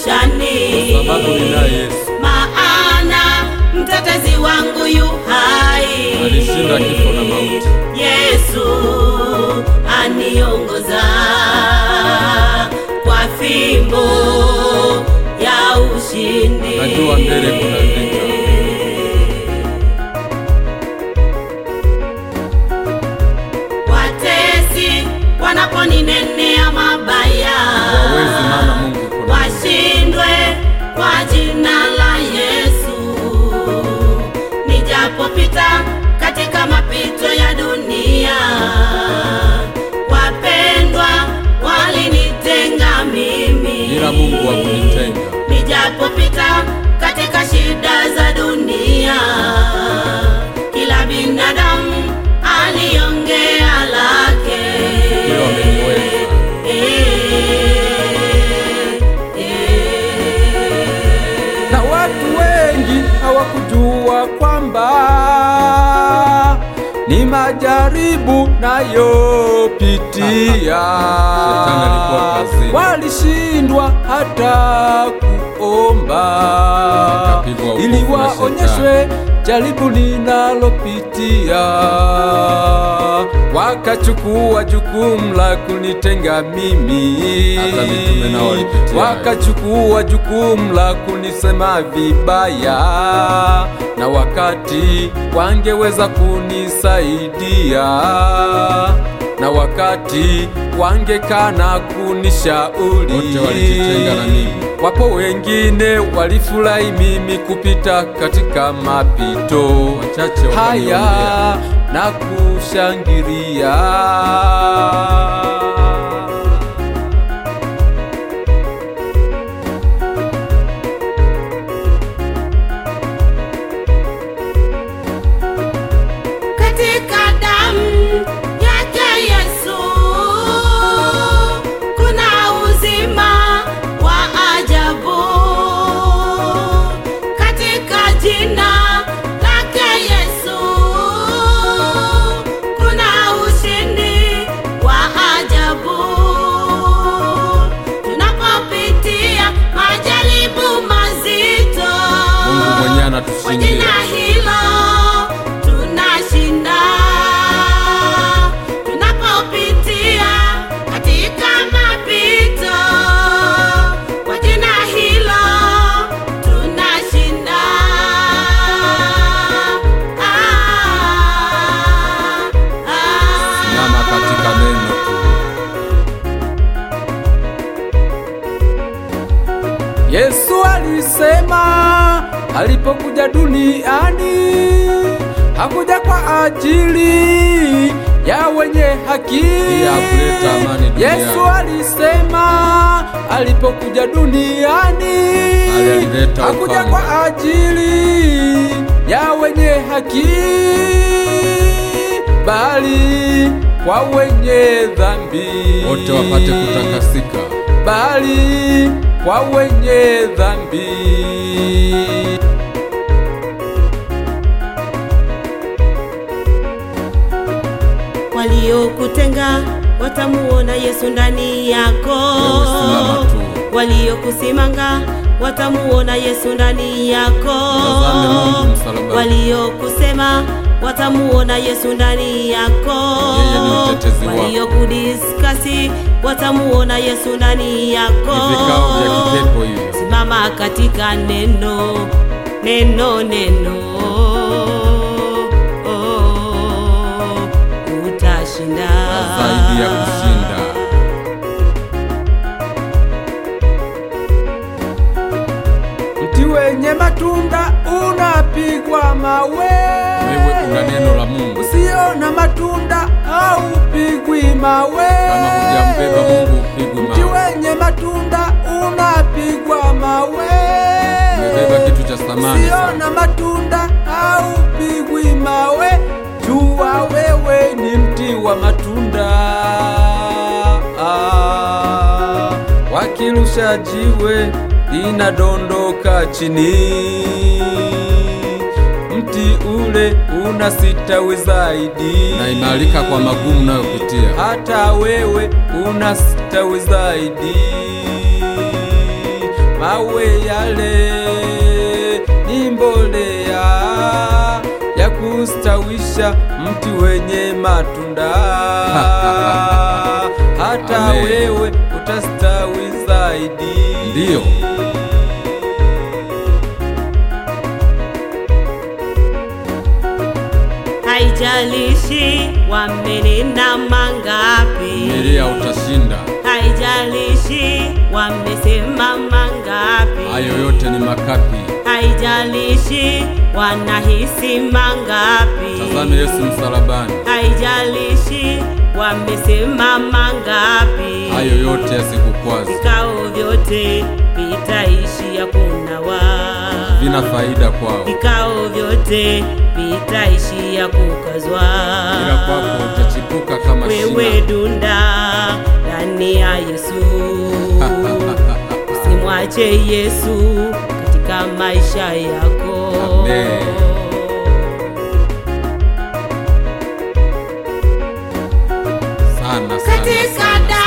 maishani, sababu ninaye Yesu. maana mtetezi wangu yu hai. Alishinda kifo na mauti. Yesu aniongoza kwa fimbo ya ushindi. Najua mbele kuna vita. Watesi wanaponinenea mabaya, Hawawezi, maana Mungu yuko nami. washindwe kwa jina la Yesu. Nijapopita katika mapito ya dunia, wapendwa walinitenga mimi, Ila Mungu hakunitenga. nijapopita katika shida za dunia, kila binadamu aliongea lake. Hilo ameniweza. na watu wengi hawakujua kwamba ni majaribu nayopitia. Shetani alikuwa kazini. Walishindwa hata kuomba Wakapigwa hukumu ili na waonyeshwe jaribu linalopitia. Wakachukua jukumu la kunitenga mimi, Hata mitume nao walipitia hayo. wakachukua jukumu la kunisema vibaya, na wakati wangeweza kunisaidia, na wakati wangekana kunishauri, Wote walijitenga na mimi. Wapo wengine walifurahi mimi kupita katika mapito Wachache haya wakaniombea. na kushangilia. Katika damu yake Yesu kuna uzima wa ajabu. Katika jina lake Yesu kuna ushindi wa ajabu. Tunapopitia majaribu mazito, Mungu mwenyewe kwa anatushindia. jina hilo tunashinda. Tunapopitia katika mapito, kwa jina hilo tunashinda. Ah, ah. Simama katika neno tu. Yesu alisema alipokuja duniani hakuja kwa ajili ya wenye haki. Pia kuleta amani duniani. Yesu alisema alipokuja duniani Alileta hakuja upanga. kwa ajili ya wenye haki, bali kwa wenye dhambi Wote wapate kutakasika. bali kwa wenye dhambi. Waliokutenga watamuona Yesu ndani yako, Wewe simama tu. waliokusimanga watamuona Yesu ndani yako, Mtazame Mungu msalabani. waliokusema watamuona Yesu ndani yako, Yeye ni mtetezi wako. waliokudiskasi watamuona Yesu ndani yako. Ni vikao vya kipepo hivyo. Simama katika neno, neno, neno, oh, utashinda zaidi ya kushinda. Mti wenye matunda unapigwa mawe, Wewe una neno la Mungu. usio na matunda haupigwi mawe. Kama hujambeba Mungu upigwi Mti mawe. wenye matunda unapigwa mawe, Umebeba kitu cha thamani usio sana. na matunda haupigwi mawe. Jua wewe ni mti wa matunda. Ah, wakirusha jiwe linadondoka chini, mti ule unasitawi zaidi, Naimarika kwa magumu unayopitia. hata wewe unastawi zaidi. mawe yale ni mbolea ya kustawisha mti wenye matunda hata Amen. wewe utastawi zaidi. Ndiyo. Haijalishi wamenena mangapi, Vumilia utashinda. haijalishi wamesema mangapi, Hayo yote ni makapi. haijalishi wanahisi mangapi, Tazame Yesu msalabani. haijalishi wamesema mangapi, Hayo yote yasikukwaze. vikao vyote vitaishia kunawa, Vina faida kwao. vikao vyote vitaishia kukazwa. Ila kwako utachipuka kama wewe shina. dunda ndani ya Yesu, usimwache Yesu katika maisha yako. Amen. Sana sana. Katika sana.